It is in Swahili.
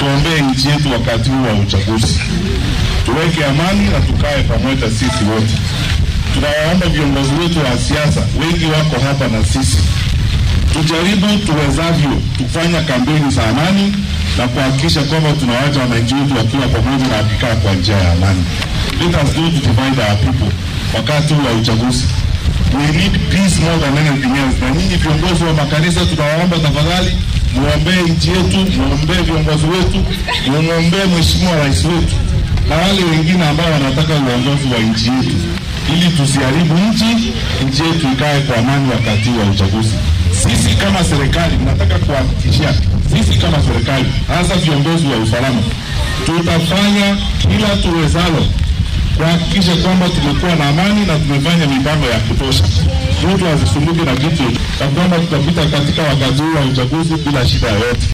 tuombee nchi yetu wakati huu wa uchaguzi, tuweke amani na tukae pamoja sisi wote. Tunawaomba viongozi wetu wa siasa, wengi wako hapa na sisi, tujaribu tuwezavyo kufanya kampeni za amani na kuhakikisha kwamba tunawacha wananchi wetu wakiwa pamoja na wakikaa kwa njia ya amani. Let us go to divide our people wakati huu wa uchaguzi. We need peace more than anything else. Na nyinyi viongozi wa makanisa, tunawaomba tafadhali, muombee nchi yetu, muombee viongozi wetu, mumwombee Mheshimiwa Rais wetu na wale wengine ambao wanataka uongozi wa nchi yetu, ili tusiharibu nchi, nchi yetu ikae kwa amani wakati wa uchaguzi. Sisi kama serikali, nataka kuhakikishia sisi kama serikali, hasa viongozi wa usalama, tutafanya kila tuwezalo kuhakikisha kwamba tumekuwa na amani na tumefanya mipango ya kutosha, mtu asisumbuke na kitu, na kwamba tutapita katika wakati huu wa uchaguzi bila shida yoyote.